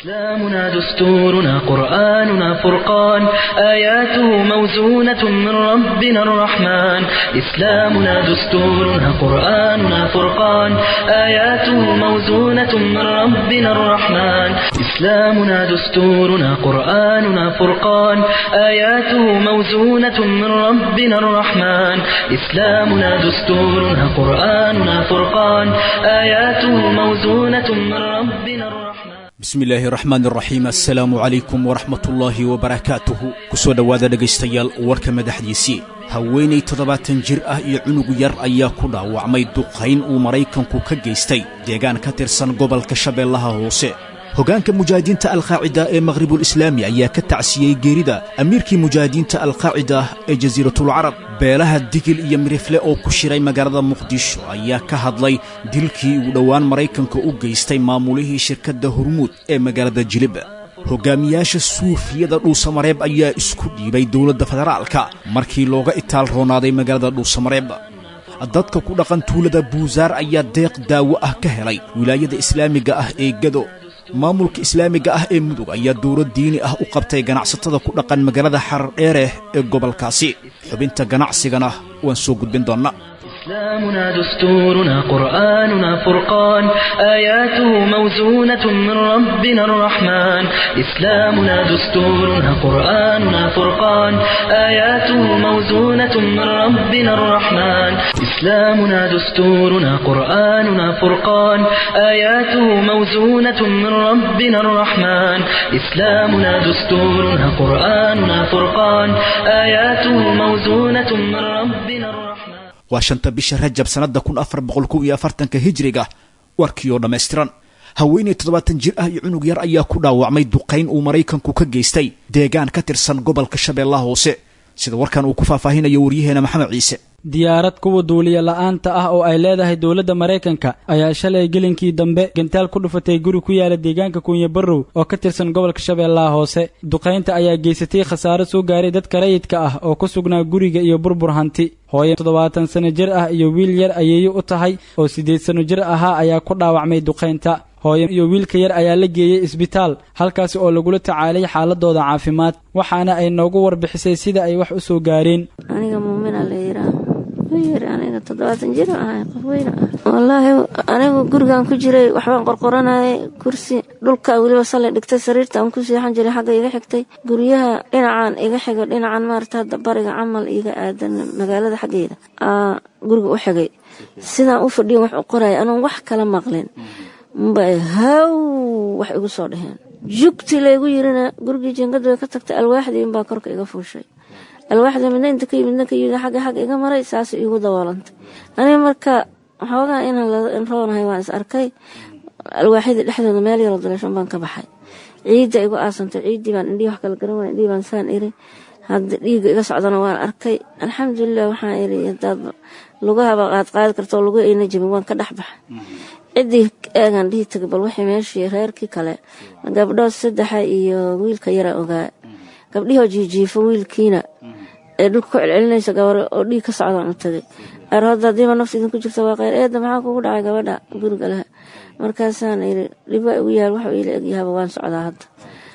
إسلامنا دستورنا قرآننا فرقان آياته موزونة من ربنا الرحمن إسلامنا دستورنا قرآننا فرقان آياته موزونة من ربنا الرحمن إسلامنا دستورنا قرآننا فرقان آياته موزونة من ربنا الرحمن إسلامنا دستورنا قرآننا فرقان آياته موزونة من ربنا الرحمن bismi illaahi raxmaan raxiim assalaamu calaykum waraxmatullaahi wabarakaatuhu ku soo dhowaada dhegaystayaal warka madaxdiisii haweenay toddobaatan jir ah iyo cunug yar ayaa ku dhaawacmay duqayn uu maraykanku ka geystay deegaan ka tirsan gobolka shabeellaha hoose hoggaanka mujaahidiinta alqaacida ee maqhribulislaami ayaa ka tacsiyey geerida amiirkii mujaahidiinta alqaacida ee jasiiratulcarab beelaha digil iyo mirifle oo ku shiray magaalada muqdisho ayaa ka hadlay dilkii uu dhowaan maraykanka u geystay maamulihii shirkadda hormuud ee magaalada jilib hoggaamiyaasha suufiyada dhuusamareeb ayaa isku dhiibay dowladda federaalka markii looga itaal roonaaday magaalada dhuusamareeb dadka ku dhaqan tuulada buusaar ayaa deeq daawo ah ka helay wilaayada islaamiga ah ee gado maamulka islaamiga ah ee mudug ayaa dowlad diini ah u qabtay ganacsatada ku dhaqan magaalada xardheereh ee gobolkaasi xubinta ganacsigana waan soo gudbin doonnaa إسلامنا دستورنا قرآننا فرقان آياته موزونة من ربنا الرحمن إسلامنا دستورنا قرآننا فرقان آياته موزونة من ربنا الرحمن إسلامنا دستورنا قرآننا فرقان آياته موزونة من ربنا الرحمن إسلامنا دستورنا قرآننا فرقان آياته موزونة من ربنا الرحمن waa shanta bisha rajab sannadda kun afar boqol kow iyo afartanka hijriga warkii oo dhammaystiran haweenay toddobaatan jir ah iyo cunug yar ayaa ku dhaawacmay duqayn uu maraykanku ka geystay deegaan ka tirsan gobolka shabeellaha hoose sida warkan uu ku faahfaahinayo waryaheena maxamed ciise diyaarad kuwa duuliya la-aanta ah oo ay leedahay dowladda maraykanka ayaa shalay gelinkii dambe gantaal ku dhufatay guri ku yaala deegaanka kunya barrow oo ka tirsan gobolka shabeellaha hoose duqaynta ayaa geysatay khasaaro soo gaaray dadka rayidka ah oo ku sugnaa guriga iyo burbur hanti hooye toddobaatan sano jir ah iyo wiil yar ayeeyo u tahay oo siddeed sano jir ahaa ayaa ku dhaawacmay duqaynta hooye iyo wiilka yar ayaa la geeyey isbitaal halkaasi oo lagula tacaalay xaaladooda caafimaad waxaana ay noogu warbixisay sida ay wax u soo gaareen aniga muumina la yiraa yiri aniga toddobaatan jir ahay qof weyn ah wallaahi anigu gurigan ku jiray waxbaan qorqoranayay kursi dhulka weliba sallay dhigtay sariirta aan ku seexan jiray xagga iga xigtay guryaha dhinacan iga xigo dhinacan maarata hadda bariga camal iga aadan magaalada xaggeeda aa guriga u xigay sidaan u fadhiyan wax u qoraya anoon wax kala maqlin mbay haw wax igu soo dheheen jugti laygu yirina gurigii jingadu way ka tagtay alwaaxdii inbaa korka iga fuushay alwaaxda midna inta ka yimidna ka yimid xagga xagga iga maray saas iigu daboolantay aniga marka waxoogaa inaan roonahay waan is arkay alwaaxyadii dhexdooda meel yaroo daleeshan baan ka baxay ciidda igu aasantay ciiddii baan indhihii wax kala garan waaya indhihii baan saan iri hadda dhiigga iga socdana waan arkay alxamdulilah waxaan iri hadaad lugahaba qaad qaadi karto lugu ayna jabin waan ka dhex baxay ciddii eegaan dhihi tagay bal wixii meeshii reerkii kale gabdhood saddexa iyo wiilka yara ogaa gabdhihoo jiijiifo wiilkiina ee dhulka ku celcelinaysa gabar oo dhiig ka socdaan u tagay aroodda haddiiba nafta idinku jirta waa kheyr eedda maxaa kugu dhacay gabadha guriga leh markaasaan iri dhib waa igu yaal waxuu iila egyahaba waan socdaa hadda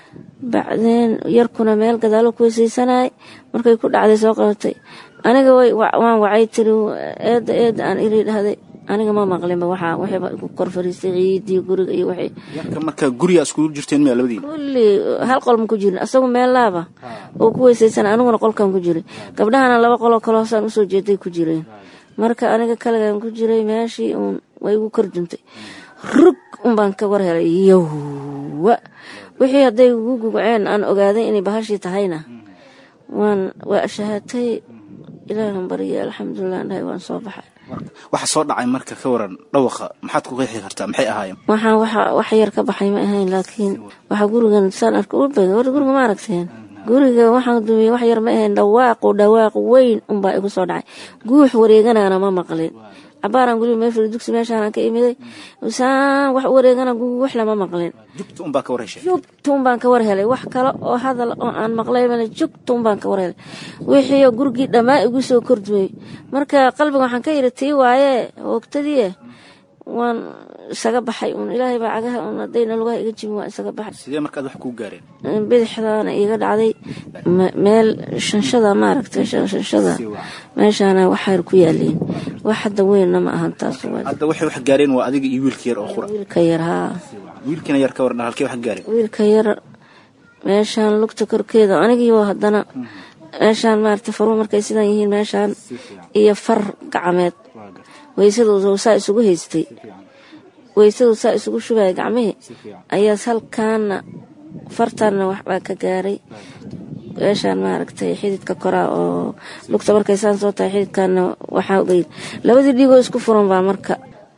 bacdeen yarkuna meel gadaalo ku weysaysanayay markay ku dhacday soo qabatay aniga waan wacay tiri eedda eedda aan iri dhahday aniga ma maqlinba waxaa wixiiba igu kor fariistay ciidii guriga iyo wixii yarka marka guriga iskugu jirteen miya labadiina kulli hal qol ma ku jirin asagu meel laaba oo ku weysaysan aniguna qolkan ku jiray gabdhahana laba qoloo kale hoosaan usoo jeeday ku jireen marka aniga kaligan ku jiray meeshii uun way igu kor duntay rug unbaan ka war helay yowwa wixii hadday igu gugaceen aan ogaaday inay bahashii tahayna waan waa shahaatay ilaahan barya alxamdulilah dhahay waan soo baxay waxa soo dhacay marka ka waran dhawaqa maxaad ku qeexi kartaa maxay ahaayeen waxaan waxa wax yar ka baxay ma ahayn laakiin waxa gurigan saan arka u bega war guriga ma aragteen guriga waxaan dumiyey wax yar ma ahayn dhawaaqu dhawaaq weyn unbaa igu soo dhacay guux wareeganana ma maqlin cabaaraan guriga meel fadhi dugsi meeshaan ka imiday saan wax wareegana guux lama maqlin jugta unbaa ka war heshay jugtuun baan ka war helay wax kale oo hadal oo aan maqlay male jugtuun baan ka war helay wixii gurigii dhammaa igu soo kordumay marka qalbiga waxaan ka yidhi tii waaye hoogtadii waan isaga baxay uun ilaahay baa cagaha uun haddayna lugaha iga jibin waa isaga baxay sidee markaad wax kuu gaareen bidixdaana iga dhacday meel shanshada maaragtay shanshada meeshaana waxayr ku yaaliin wax hadda weynna ma ahan taas hadda waxay wax gaareen waa adiga iyo wiilka yar oo qura wiilka yar haa wiilkina yar ka warna halkee wax gaareen wiilka yar meeshaan lugta korkeeda anigiiba haddana meeshaan maaragtay faruu markay sidaan yihiin meeshaan iyo far gacmeed weysadooda saa isugu haystay weysadu saa isugu shugaya gacmihii ayaas halkaana fartaanna waxbaa ka gaaray meeshaan maaragtay xididka koraa oo lugta markay saan soo tahay xididkaana waxaa ogeyd labadii dhiigoo isku furan baa marka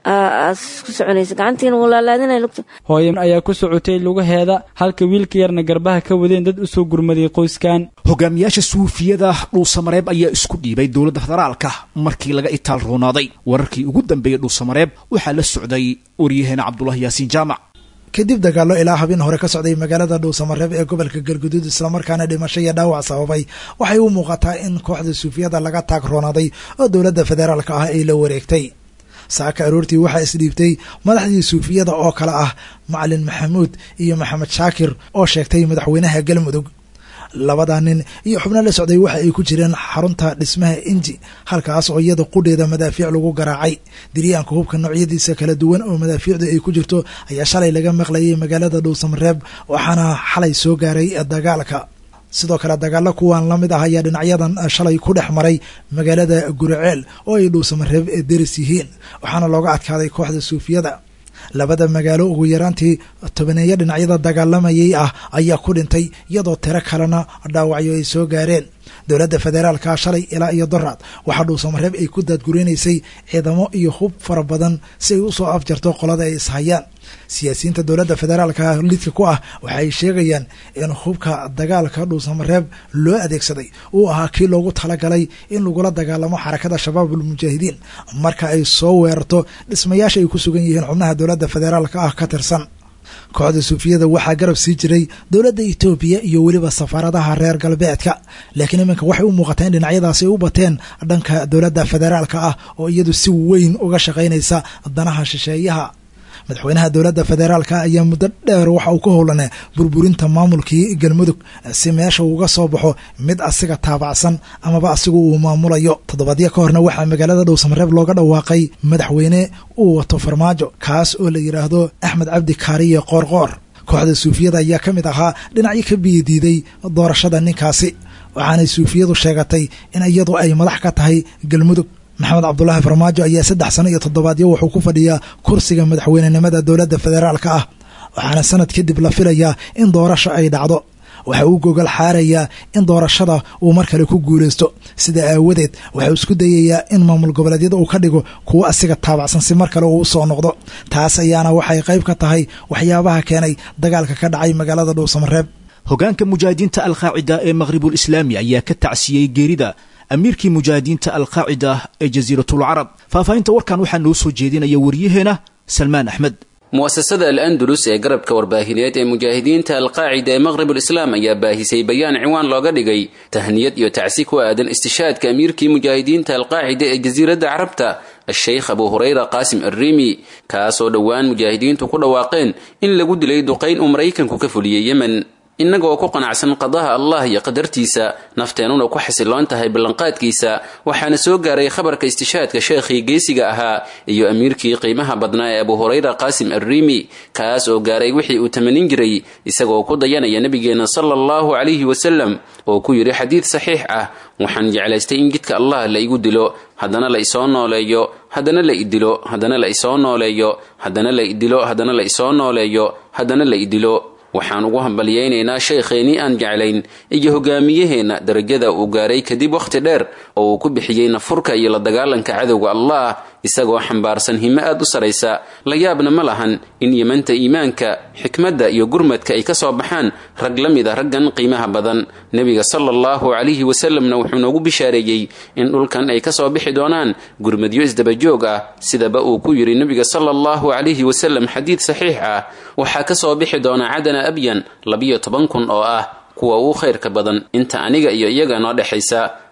ku soconaysa gacantiina wuu laalaadinaya lugta hooyan ayaa ku socotay lugaheeda halka wiilka yarna garbaha ka wadeen dad u soo gurmaday qoyskan hogaamiyaasha suufiyada dhuusamareeb ayaa isku dhiibay dowladda federaalka markii laga itaal roonaaday wararkii ugu dambeeyey dhuusamareeb waxaa la socday waryaheena cabdulahi yaasiin jaamac kadib dagaallo ilaa habeen hore ka socday magaalada dhuusamareeb ee gobolka galguduud islamarkaana dhimasho iyo dhaawac sababay waxay u muuqataa in kooxda suufiyada laga taag roonaaday oo dowladda federaalka ah ay la wareegtay saaka aroortii waxaa isdhiibtay madaxdii suufiyada oo kale ah macalin maxamuud iyo maxamed shaakir oo sheegtay madaxweynaha galmudug labada nin iyo xubno la socday waxa ay ku jireen xarunta dhismaha inji halkaas oo iyada qudheeda madaafiic lagu garaacay diryaanka hubka noocyadiisa kala duwan oo madaafiicdu ay ku jirto ayaa shalay laga maqlayay magaalada dhuusamareeb waxaana xalay soo gaaray dagaalka sidoo kale dagaalo kuwan la mid ah ayaa dhinacyadan shalay ku dhex maray magaalada guriceel oo ay dhuusamareeb deris yihiin waxaana looga adkaaday kooxda suufiyada labada magaalo ugu yaraantii tobaneeyo dhinacyada dagaalamayay ah ayaa ku dhintay iyadoo tiro kalena dhaawacyo ay soo gaareen dowladda federaalka shalay ilaa iyo doraad waxaa dhuusamareeb ay ku daadgureynaysay ciidamo iyo hub fara badan si ay usoo afjarto qolada ay ishayaan siyaasiyiinta dowladda federaalka lidka ku ah waxa ay sheegayaan in hubka dagaalka dhuusamareeb loo adeegsaday uu ahaa kii loogu talagalay in lagula dagaalamo xarakada shabaabul mujaahidiin marka ay soo weerarto dhismayaasha ay ku sugan yihiin xubnaha dowladda federaalka ah ka tirsan kooxda suufiyada waxaa garab sii jiray dowladda etoobiya iyo weliba safaaradaha reer galbeedka laakiin iminka waxay u muuqataa in dhinacyadaasi ay u bateen dhanka dowladda federaalka ah oo iyadu si weyn uga shaqaynaysa danaha shisheeyaha madaxweynaha dowladda federaalka ayaa muddo dheer waxa uu ka howlanaa burburinta maamulkii galmudug si meesha uga soo baxo mid asiga taabacsan amaba asigu uu maamulayo toddobaadyo ka horna waxaa magaalada dhowsamareeb looga dhawaaqay madaxweyne uu wato farmaajo kaas oo la yidhaahdo axmed cabdi kaariye qoorqoor kooxda suufiyada ayaa ka mid ahaa dhinacyo ka biyadiiday doorashada ninkaasi waxaanay suufiyadu sheegatay in iyadu ay madax ka tahay galmudug maxamed cabdulaahi farmaajo ayaa saddex sano iyo toddobaadyo wuxuu ku fadhiyaa kursiga madaxweynenimada dowladda federaalka ah waxaana sanad kadib la filayaa in doorasho ay dhacdo waxa uu gogol xaarayaa in doorashada uu mar kale ku guulaysto sida aawadeed waxau isku dayayaa in maamul goboleedyada uu ka dhigo kuwo asiga taabacsan si mar kale uu u soo noqdo taas ayaana waxay qayb ka tahay waxyaabaha keenay dagaalka ka dhacay magaalada dhuusamareeb hogaanka mujaahidiinta alqaacida ee maqhribul islaami ayaa ka tacsiyey geerida amiirkii mujaahidiinta alqaacida ee jasiiratul carab faahfaahinta warkan waxaa noo soo jeedinaya waryaheena salmaan axmed mu'asasada al andalus ee garabka warbaahineed ee mujaahidiinta alqaacida ee maqhribul islaam ayaa baahisay bayaan ciwaan looga dhigay tahniyad iyo tacsi ku aadan istishaadka amiirkii mujaahidiinta alqaacida ee jasiiradda carabta a-sheykh abu hurayra qaasim arriimi kaasoo dhowaan mujaahidiintu ku dhawaaqeen in lagu dilay duqayn uu maraykanku ka fuliyey yemen innagoo ku qanacsan qadaha allah iyo qadartiisa nafteenuna ku xasiloon tahay ballanqaadkiisa waxaana soo gaaray khabarka istishaadka sheekhii geesiga ahaa iyo amiirkii qiimaha badnaa ee abu hurayra qaasim arriimi kaas oo gaaray wixii uu tamanin jiray isagoo ku dayanaya nebigeenna sala allahu calayhi wasalam oo ku yidhi xadiid saxiix ah waxaan jeclaystay in jidka allah la igu dilo haddana la isoo nooleeyo haddana la idilo haddana la isoo nooleeyo haddana la idilo haddana la isoo nooleeyo haddana la idilo waxaan ugu hambalyaynaynaa shaykheenii aan jeclayn iyo hogaamiyaheenna darajada uu gaaray kadib wakhti dheer oo uu ku bixiyey nafurka iyo la dagaalanka cadowga allah isagoo xambaarsan himo aad u saraysa la yaabna ma lahan in yemanta iimaanka xikmadda iyo gurmadka ay ka soo baxaan rag la mid a raggan qiimaha badan nebiga sala allahu calayhi wasalamna wuxuu noogu bishaareeyey in dhulkan ay ka soo bixi doonaan gurmadyo isdabajoog ah sidaba uu ku yidhi nebiga sala allahu calayhi wasalam xadiid saxiix ah waxaa ka soo bixi doona cadana abyan labiyo toban kun oo ah kuwa ugu khayrka badan inta aniga iyo iyaga noo dhexaysa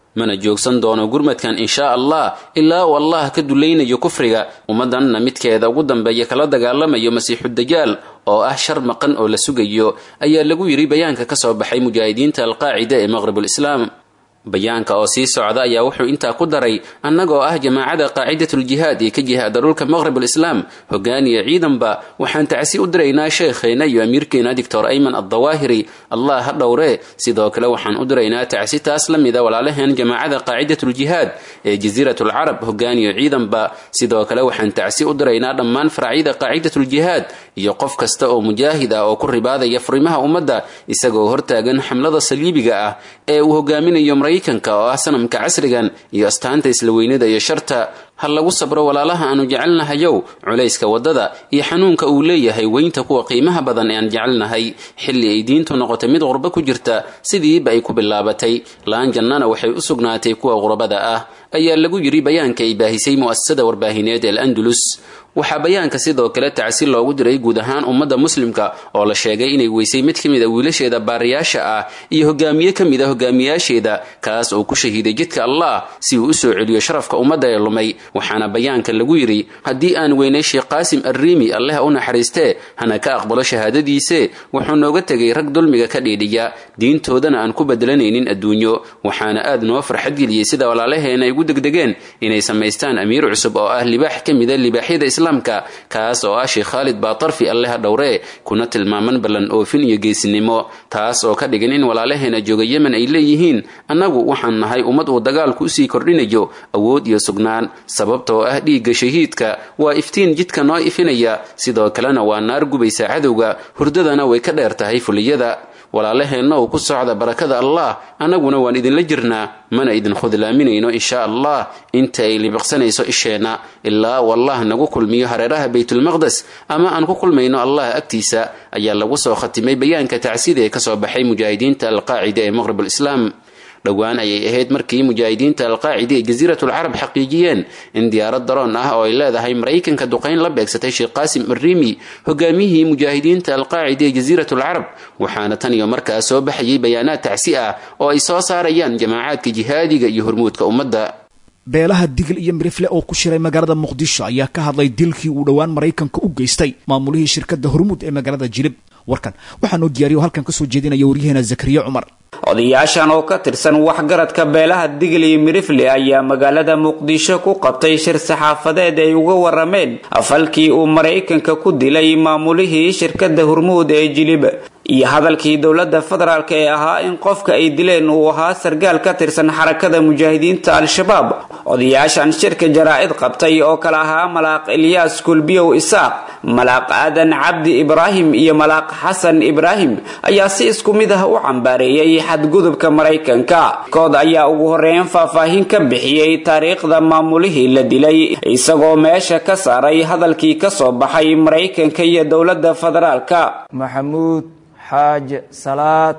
mana joogsan doono gurmadkan inshaa allah ilaa uu allah ka dulaynayo kufriga ummaddanna midkeeda ugu dambeeya kala dagaalamayo masiixu dajaal oo ah shar maqan oo la sugayo ayaa lagu yidhi bayaanka ka soo baxay mujaahidiinta alqaacida ee maqribulislaam bayaanka oo sii socda ayaa wuxuu intaa ku daray annagoo ah jamaacada qaacidatuljihaad ee ka jihaada dhulka maqribulislaam hogaaniya ciidanba waxaan tacsi u diraynaa sheekheenna iyo amiirkeena doctor ayman addawaahiri allah ha dhowree sidoo kale waxaan u diraynaa tacsi taas la mida walaalaheen jamaacada qaacidatuljihaad ee jasiiratulcarab hogaaniyo ciidanba sidoo kale waxaan tacsi u diraynaa dhammaan faracyada qaacidatuljihaad iyo qof kasta oo mujaahid ah oo ku ribaadaya furimaha ummadda isagoo hortaagan xamlada saliibiga ah ee uu hogaaminayo maraykanka oo ah sanamka casrigan iyo astaanta isla weynada iyo sharta ha lagu sabro walaalaha aanu jecelnahayow culayska waddada iyo xanuunka uu leeyahay weynta kuwa qiimaha badan ee aan jecelnahay xilli ay diintu noqotay mid qurbo ku jirta sidiiba ay ku bilaabatay laan jannana waxay u sugnaatay kuwa qurbada ah ayaa lagu yidhi bayaanka ay baahisay mu'asasada warbaahineed ee al-andalus waxaa bayaanka sidoo kale tacsi loogu diray guud ahaan ummadda muslimka oo la sheegay inay weysay mid ka mid a wiilasheeda baariyaasha ah iyo hogaamiye ka mid a hogaamiyaasheeda kaas oo ku shahiiday jidka allah si uu u soo celiyo sharafka ummadda ee lumay waxaana bayaanka lagu yidhi haddii aan weynay sheekh qaasim arriimi alleha u naxariistee hana ka aqbalo shahaadadiise wuxuu nooga tegay rag dulmiga ka dhiidhiya diintoodana aan ku bedelanaynin adduunyo waxaana aad noo farxadgeliyey sida walaalaheena ay ugu degdegeen inay samaystaan amiir cusub oo ah libaax ka mida libaaxyada islaamka kaas oo ah sheekh khaalid baatarfi alleha dhowree kuna tilmaaman ballan oofin iyo geesinimo taas oo ka dhigan in walaalaheena jooga yemen ay leeyihiin annagu waxaan nahay ummad uu dagaalku usii kordhinayo awood iyo sugnaan sababtoo ah dhiigga shahiidka waa iftiin jidka noo ifinaya sidoo kalena waa naar gubaysa cadowga hurdadana way ka dheer tahay fuliyada walaalaheenna uu ku socda barakada allah annaguna waan idinla jirnaa mana idin khudlaaminayno insha allah inta ay libiqsanayso isheenna ilaa uu allah nagu kulmiyo hareeraha baytulmaqdes ama aan ku kulmayno allah agtiisa ayaa lagu soo khatimay bayaanka tacsida ee kasoo baxay mujaahidiinta alqaacida ee maqrib alislaam dhowaan ayay ahayd markii mujaahidiinta alqaacida ee jasiiratulcarab xaqiijiyeen in diyaarad daroon ah oo ay leedahay maraykanka duqayn la beegsatay sheekh qaasim arriimi hogaamiyihii mujaahidiinta alqaacida ee jasiiratulcarab waxaana tan iyo markaas soo baxayay bayaanaad tacsi ah oo ay soo saarayaan jamaacaadka jihaadiga iyo hormuudka ummadda beelaha digil iyo mirifle oo ku shiray magaalada muqdisho ayaa ka hadlay dilkii uu dhowaan maraykanka u geystay maamulihii shirkadda hormuud ee magaalada jilib warkan waxaa noo diyaariyo halkan kasoo jeedinaya waryaheena zakariya cumar odayaashan oo ka tirsan waxgaradka beelaha digil iyo mirifle ayaa magaalada muqdisho ku qabtay shir saxaafadeed ay uga warameen falkii uu maraykanka ku dilay maamulihii shirkadda hormuud ee jilib iyo hadalkii dowladda federaalk ee ahaa in qofka ay dileen uu ahaa sargaal ka tirsan xarakada mujaahidiinta al-shabaab odayaashan shirka jaraa-id qabtay oo kale ahaa malaaq ilyaas kulbiyow isaaq malaaq aadan cabdi ibraahim iyo malaaq xasan ibraahim ayaa si isku mid ah u cambaareeyey xadgudubka maraykanka kood ayaa ugu horeyn faahfaahin ka bixiyey taariikhda maamulihii la dilay isagoo meesha ka saaray hadalkii kasoo baxay maraykanka iyo dowladda federaalka maxamuud xaaje salaad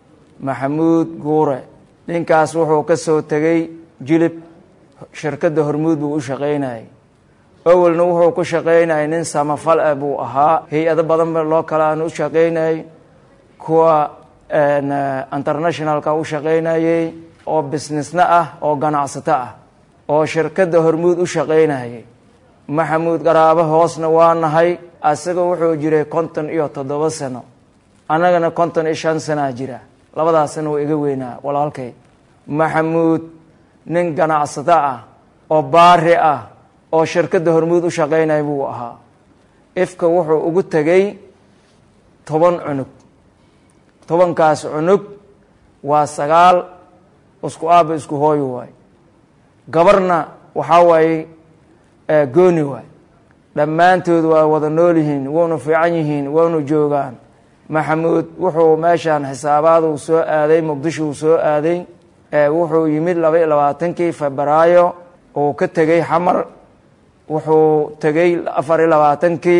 maxamuud guure ninkaas wuxuu ka soo tegay jilib shirkadda hormuud buu u shaqaynayay awelna wuxuu ku shaqaynayay nin samafal ah buu ahaa hay-ado badan ba loo kale aan u shaqaynayay kuwa internationalka u shaqaynayay oo businessna ah oo ganacsato ah oo shirkadda hormuud u shaqaynayay maxamuud qaraabo hoosna waa nahay asaga wuxuu jiray konton iyo toddoba sano annagana konton iyo shan sanaa jira labadaasna waa iga weynaa walaalkay maxamuud nin ganacsato ah oo baari ah oo shirkadda hormuud u shaqaynaya buu ahaa ifka wuxuu ugu tegay toban cunug tobankaas cunug waa sagaal isku aaba isku hooyo waay gabarna waxaa waaye gooni waay dhammaantood waa wada nool yihiin waynu fiican yihiin waynu joogaan maxamuud wuxuu meeshaan xisaabaadu soo aaday muqdisho uu soo aaday wuxuu yimid laba iyo labaatankii febraayo uu ka tegey xamar wuxuu tegey afar iyo labaatankii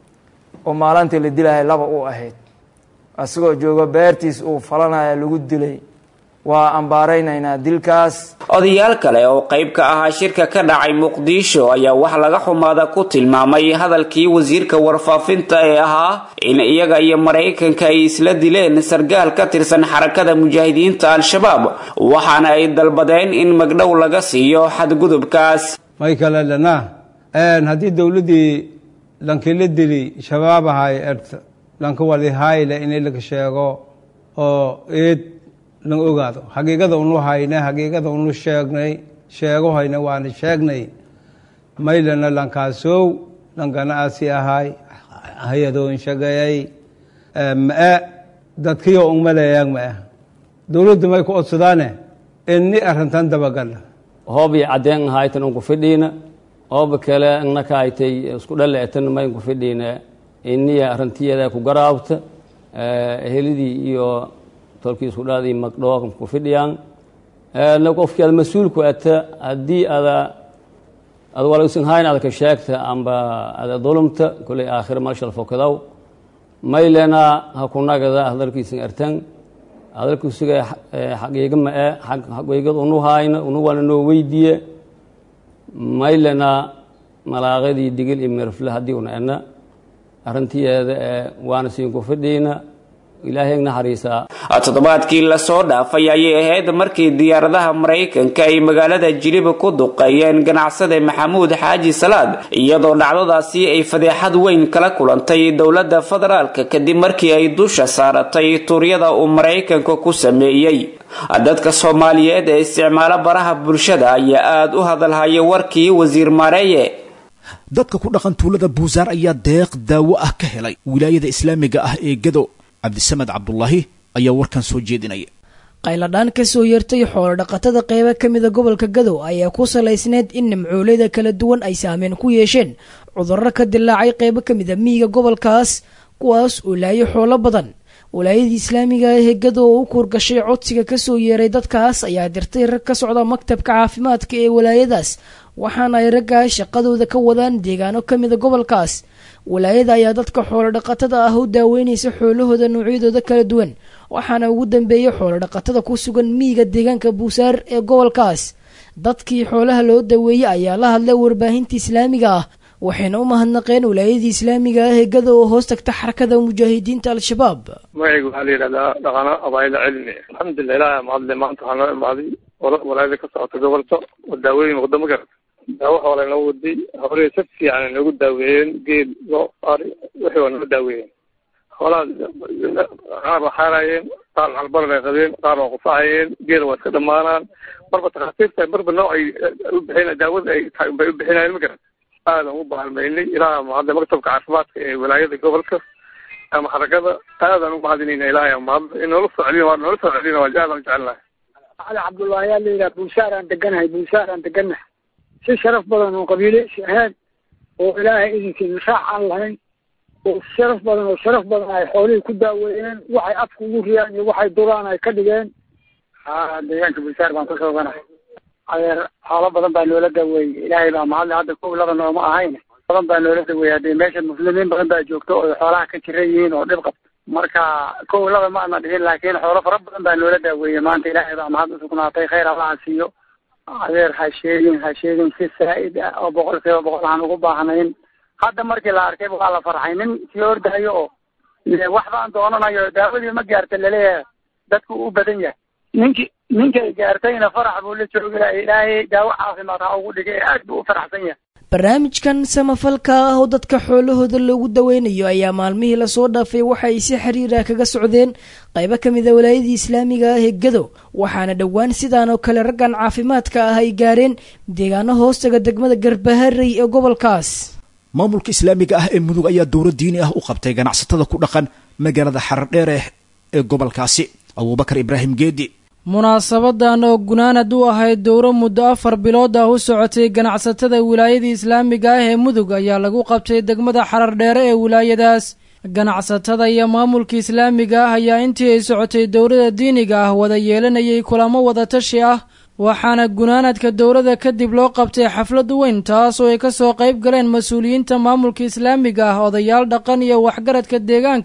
oo maalintii la dilaya laba u ahayd isagoo joogo beertiis uu falanaya lagu dilay waa ambaaraynaynaa dilkaas odayaal kale oo qayb ka ahaa shirka ka dhacay muqdisho ayaa wax laga xumaada ku tilmaamay hadalkii wasiirka warfaafinta ee ahaa in iyaga iyo maraykanka ay isla dileen sargaal ka tirsan xarakada mujaahidiinta al-shabaab waxaana ay dalbadeen in magdhow laga siiyo xadgudubkaas may kale dhanaa haddii dowladdii lankila dili shabaab ahay erta lanka walihayle in laga sheego oo eed lan ogaado xaqiiqada unu hayne xaqiiqada unu sheegnay sheego hayne waana sheegnay maylana lankaasow lankana asi ahay hay-adoon shagayay ma-e dadkiyo ungmaleeyaan ma-e dowladda may ku odsadaane inni arrintan dabagala hoobii caddeen ahaytan unku fidhiina hooba kale innaka aytay isku dhaleetan maynku fidhiina iniya arrintiyadaa ku garaabta helidii iyo tolkii isku dhaadii magdhoo ku fidhiyaan na qofkii aad mas-uulku ata haddii ada ad walausan hayn adaka sheegta amba ada dulumta koley aakhira malshal fokadaw maylena ha ku nagada hadalkiisan artan hadalkusuga xaqiiga ma-e xaqiigad unu hayna unu waana noo weydiiye maylena malaaqadii digil iyo mirfle haddii una ena arrintiyeeda ee waana siinku fidhiina ilaahay naxariisaa toddobaadkii lasoo dhaafay ayay ahayd markii diyaaradaha maraykanka ay magaalada jiliba ku duqeeyeen ganacsade maxamuud xaaji salaad iyadoo dhacdadaasi ay fadeexad weyn kala kulantay dowladda federaalka kadib markii ay dusha saaratay tuuryada uu maraykanka ku sameeyey dadka soomaaliyeed ee isticmaalo baraha bulshada ayaa aada u hadalhaya warkii wasiir maareeye dadka ku dhaqan tuulada buusaar ayaa deeq daawo ah ka helay wilaayada islaamiga ah ee gado cabdisamed cabdulaahi ayaa warkan soo jeedinaya qayladhaan ka soo yeertay xoolo dhaqatada qeybo ka mida gobolka gadow ayaa ku salaysneyd in nimcooleyda kala duwan ay saameyn ku yeesheen cudurro ka dilaacay qeybo ka mida miyiga gobolkaas kuwaas oo laayay xoolo badan walaayadii islaamiga ah ee gadow oo u kuurgashay codsiga kasoo yeeray dadkaas ayaa dirtay rag ka socda maktabka caafimaadka ee walaayadaas waxaana ay raggaa shaqadooda ka wadaan deegaano ka mida gobolkaas walaayada ayaa dadka xoolo dhaqatada ah u daaweynaysa xoolahooda noocyadooda kala duwan waxaana ugu dambeeyay xoolo dhaqatada ku sugan miyiga deegaanka buusaar ee gobolkaas dadkii xoolaha loo daweeyey ayaa la hadlay warbaahinta islaamiga ah waxayna u mahadnaqeen walaayadii islaamiga ah ee gada oo hoos tagta xarakada mujaahidiinta al-shabaab magacayga waxaa la yidhahdaa dhaqano abaayada cilmi alxamdulilah ilaah mahadle maanta waxaa noo imaaday walaayada ka socota gobolka oo daawooyin wadamo garata daawo xoolay noo waday hore si fiican ay noogu daaweeyeen geel loo ari wixii waa noo daaweeyeen xoolaha qaar waa xaarayeen qaar calbaran ay qabeen qaar waa qufacayeen geel waa iska dhamaanaan marba takhaatiirta marba nooc ay u bixin daawada ay tahay bay u bixinayeen ma garan aadan u baalmaynay ilaaha mahadle maktabka caafimaadka ee walaayada gobolka ama xarakada aadan u mahadinayna ilaahay mahadle in noola soo celina waa noola soo celina waa aadan u jecelnahay cali cabdullaahi ayaa la yidhaha buusaar aan deganahay buusaar aan deganahay si sharaf badan oo qabiileysi ahayn oo ilaahay idinkii nishaac aan lahayn oo sharaf badan oo sharaf badan ay xoolihii ku daaweeyeen waxay afka ugu riyaan iyo waxay duraan ay ka dhigeen ha deegaanka buusaar baan ka sooganahay adeer xoolo badan baa noola daaweeyey ilaahay baa mahadle hadda kow laba nooma ahayn badan baa noola daaweeyey haddee meesha muslimiin badan baa joogto oo xoolaha ka jiran yihiin oo dhib qabta marka kow laba ma ana dhihin laakiin xoolo fara badan baa noola daaweeyey maanta ilaahay baa mahad usugnaatay khayr allaha siiyo adeer ha sheegin ha sheegin si saa'id ah oo boqol kiiba boqol aan ugu baahnayn hadda markii la arkay waa la farxay nin sii ordahayo oo wax baan doonanayo daawadii ma gaarta laleeyahay dadku u badan yahay ninki ninkay gaartayna farax buu la joogi laha ilaahay daawo caafimaad ha ugu dhigay aad buu u faraxsan yahay barnaamijkan samafalka ah oo dadka xoolahooda loogu daweynayo ayaa maalmihii lasoo dhaafay waxa ay si xiriira kaga socdeen qaybo ka mid a walaayadii islaamiga ah ee gadow waxaana dhowaan sidaan oo kale raggan caafimaadka ah ay gaareen deegaano hoostaga degmada garbaharey ee gobolkaas maamulka islaamiga ah ee mudug ayaa dowlad diini ah u qabtay ganacsatada ku dhaqan magaalada xaradheereh ee gobolkaasi abuubakar ibraahim geedi munaasabadan oo gunaanad u ahayd dowro muddo afar bilood ah u socotay ganacsatada wilaayadii islaamiga ah ee mudug ayaa lagu qabtay degmada xarar dheere ee wilaayadaas ganacsatada iyo maamulka islaamiga ah ayaa intii ay socotay dowlada diiniga ah wada yeelanayay kulamo wadatashi ah waxaana gunaanadka dowladda kadib loo qabtay xaflad weyn taas oo ay kasoo qayb galeen mas-uuliyiinta maamulka islaamiga ah odayaal dhaqan iyo waxgaradka deegaanka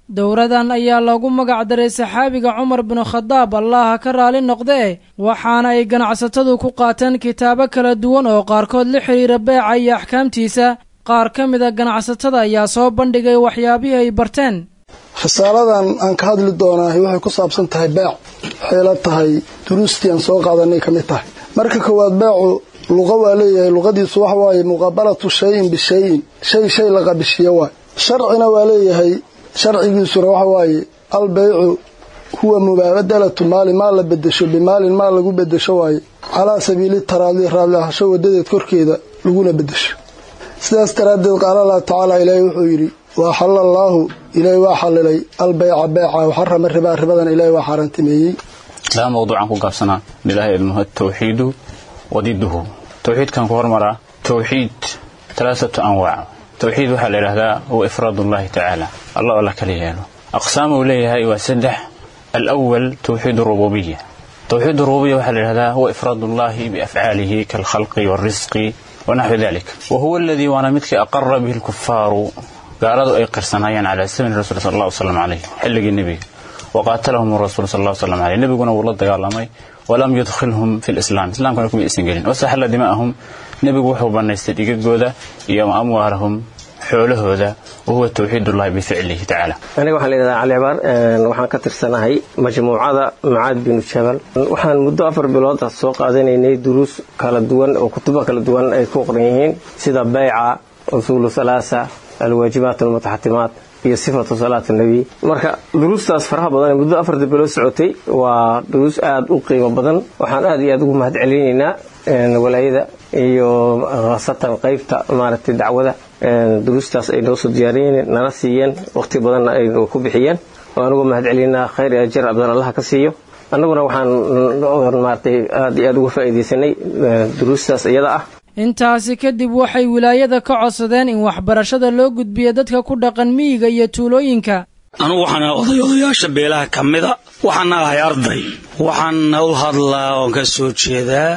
dowradan ayaa loogu magac daray saxaabiga cumar binu khadaab allaha ka raali noqdee waxaana ay ganacsatadu ku qaateen kitaabo kala duwan oo qaarkood la xidhiira beeca iyo axkaamtiisa qaar ka mida ganacsatada ayaa soo bandhigay waxyaabihii ay barteen risaaladan aan ka hadli doonaahi waxay ku saabsan tahay beec waxay la tahay duruustii aan soo qaadanay ka mid tahay marka koowaad beecu luqa waa leeyahay luqadiisu waxa waaye muqaabalatu shayin bishayin shay shay la qabishiyo waay sharcina waa leeyahay sharcigiisuna waxa waaye albeycu huwa mubaadalatu maali maal la bedesho bimaalin maal lagu bedesho waaye calaa sabiili taraadi raadli ahasho wadadeed korkeeda laguna bedesho sidaas daraaddeed qaala allahu tacaala ilaahay wuxuu yidhi wa axalla allaahu ilaahay waa xallilay albeyca beeca waxarama ribaa ribadan ilaahay waa xaaraantimeeyey laba mawduucan ku gaabsanaa bilahi ilmuhu atawxiidu wadiduhu towxiidkan ku hormaraa towxiid talaasatu anwaac towxiid waxaa la yidhahdaa huwa ifraad ullahi tacaala allah oo la kala yeelo aqsaam uu leeyahay waa saddex alawal towxiid rububiya towxiid rububiya waxaa la yidhahdaa huwa ifraad ullahi biafcaalihi kaalkhalqi waalrisqi wanaxwi dalik wa huwa aladii waana midkii aqara bihi lkufaaru gaaladu ay qirsanaayeen calaa samani rasul sal allah slam caleyh xilligii nebiga waqaatalahum rasuul sal allah slam caleyh nebiguna wuu la dagaalamay walam yudkhilhum fi lislaam islaamkana kuma aysan gelin wasaxalla dimaa'ahum nebigu wuxuu bannaystay dhigagooda iyo amwaalahum xoolahooda wahuwa towxiidullahi bificlihi tacaala aniga waxaa layidhahdaa cali cibaar waxaan ka tirsanahay majmuucada macaad binu jabal waxaan muddo afar bilood soo qaadanaynay duruus kala duwan oo kutubo kala duwan ay ku qoran yihiin sida bayca usuulu halaasa alwaajibaat almutaxatimaat iyo sifatu salaat nabi marka duruustaas faraha badan ee muddo afarta bilood socotay waa duruus aada u qiimo badan waxaan aada iyo aada ugu mahad celinaynaa walaayada iyo khaasatan qeybta maaragtay dacwada duruustaas ay noo soo diyaariyeen nala siiyeen waqti badanna ay ku bixiyeen waan uga mahad celinaa khayr iyo ajar abdan allaha ka siiyo annaguna waxaan maaragtay aada iyo aada uga faa'iidaysanay duruustaas iyada ah intaasi kadib waxay wilaayada ka codsadeen in waxbarashada loo gudbiyo dadka ku dhaqan miyiga iyo tuulooyinka anugu waxaan ahay oday odayaasha beelaha ka mida waxaana ahay arday waxaana u hadlaa oon ka soo jeedaa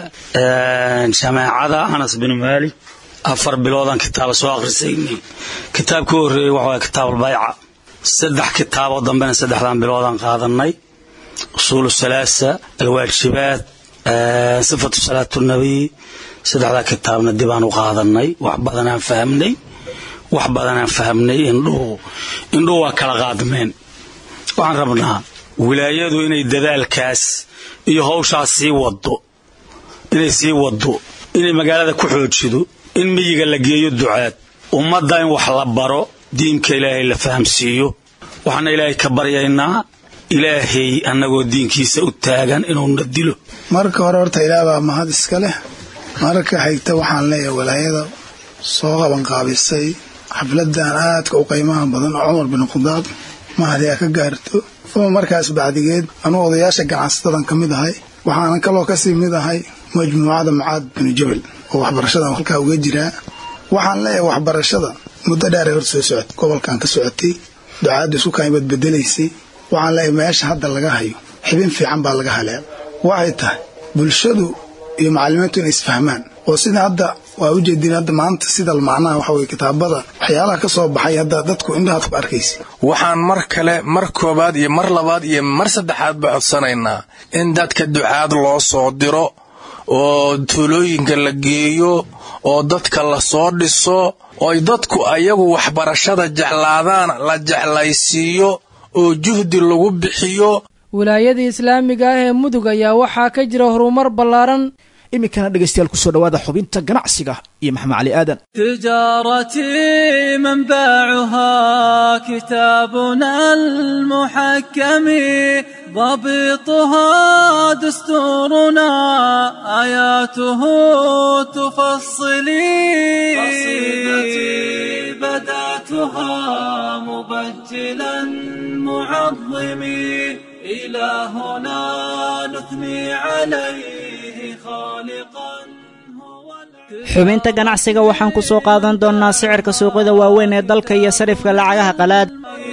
jamaacada anas binu maalik afar biloodaan kitaaba soo akhrisaynay kitaabka u horreeyey waxaa kitaabalbayca saddex kitaaboo dambena saddexdan biloodaan qaadanay usuulu salaasa alwaajibaat sifatu salaatu nabiy saddexdaa kitaabna dibaan u qaadanay wax badanaan fahmnay wax badanaan fahmnay indhuhu indhuhu waa kala qaadmeen waxaan rabnaa wilaayadu inay dadaalkaas iyo hawshaas sii wado inay sii wado inay magaalada ku xoojido in miyiga la geeyo ducaad ummadda in wax la baro diinka ilaahay la fahamsiiyo waxaana ilaahay ka baryaynaa ilaahay annagoo diinkiisa u taagan inuuna dilo marka hore horta ilaah baa mahad iska leh marka xigta waxaan leeyahay walaayada soo qabanqaabisay xafladan aadka u qiimaha badan oo cumar bin khadaab mahadiyaa ka gaarto uma markaas bacdigeed anuu odayaasha ganacsatadan ka mid ahay waxaanan kaloo kasii mid ahay majmuucada macaad binu jabal oo waxbarashadan halkaa uga jiraa waxaan leeyahay waxbarashada muddo dheeray hor soo socotay gobolkan ka socotay ducaadda isu kaimad bedelaysay waxaan leeyahay meesha hadda laga hayo xibin fiican baa laga halaa waxay tahay bulshadu iyo macalimiintu inay isfahmaan oo sida hadda waa ujeedin hadda maanta sida macnaha waxa weye kitaabada waxyaalaha ka soo baxay hadda dadku indhahaad ku arkaysa waxaan mar kale mar koobaad iyo mar labaad iyo mar saddexaad ba codsanaynaa in dadka ducaad loo soo diro oo tuulooyinka la geeyo oo dadka la soo dhiso ooy dadku ayagu waxbarashada jeclaadaan la jeclaysiiyo oo juhdi lagu bixiyo wilaayada islaamiga ah ee mudug ayaa waxaa ka jira horumar ballaaran iminkana dhegaystayaal kusoo dhawaada xubinta ganacsiga iyo maxamed cali aadan تجارتي منبعها كتابنا المحكم ضبطها دستورنا آياته تفصلي قصيدتي بدأتها مبجلا معظمي إلهنا نثني عليه خالقا xubinta ganacsiga waxaan ku soo qaadan doonnaa sicirka suuqyada waaweyn ee dalka iyo sarifka lacagaha qalaad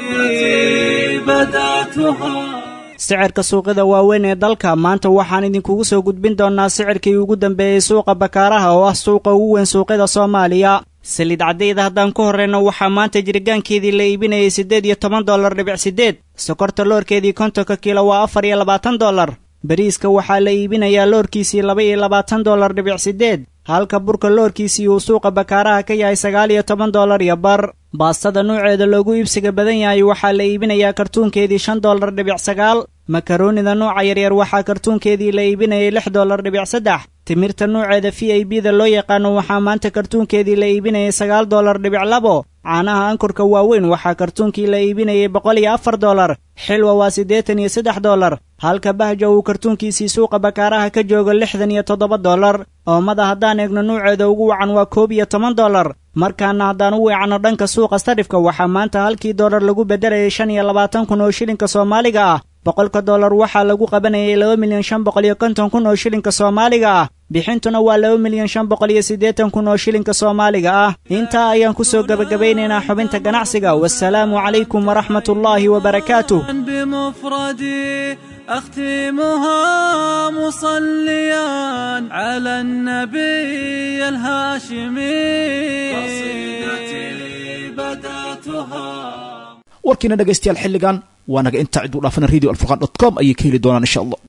sicirka suuqyada waaweyn ee dalka maanta waxaan idinkugu soo gudbin doonnaa sicirkii ugu dambeeyey suuqa bakaaraha oo ah suuqa ugu weyn suuqyada soomaaliya saliid caddayda haddaan ku horrayno waxaa maanta jirgaankeedii la iibinayay siddeed iyo toban dollar dhibic siddeed sokorta loorkeedii kontonka kiilo waa afar iyo labaatan dollar bariiska waxaa la iibinayaa loorkiisii laba iyo labaatan dollar dhibic siddeed halka burka loorkiisii uu suuqa bakaaraha ka yahay sagaal iyo toban dollar iyo bar baastada nuuceeda loogu iibsiga badan yahay waxaa la iibinayaa kartuunkeedii shan dollar dhibic sagaal makaroonida nuuca yaryar waxaa kartuunkeedii la iibinayay lix dollar dhibic saddex timirta nuuceeda v i b da loo yaqaano waxaa maanta kartuunkeedii la iibinayay sagaal dollar dhibic labo caanaha ankurka waaweyn waxaa kartuunkii la iibinayay boqol iyo afar dollar xilwa waa siddeetan iyo saddex dollar halka bahja uu kartuunkiisii suuqa bakaaraha ka joogo lixdan iyo toddoba dollar oomada haddaan eegno nuuceeda ugu wacan waa koob iyo toban dollar markaana haddaan u weecanno dhanka suuqa sarifka waxaa maanta halkii dollar lagu beddelayay shan iyo labaatan kun oo shilinka soomaaliga ah boqolka dollar waxaa lagu qabanayay laba milyan shan boqol iyo konton kun oo shilinka soomaaliga ah bixintuna waa laba milyan shan boqol iyo siddeetan kun oo shilinka soomaaliga ah intaa ayaan ku soo gebagabaynaynaa xubinta ganacsiga wasalaamu calaykum waraxmat ullaahi wabarakaatuh بمفردي أختمها مصليا على النبي الهاشمي قصيدتي بدأتها warkiina dhegaystayaal xilligan waa naga intaa cid u dhaafana radio alfurqan dot com ayay ka heli doonaan insha allah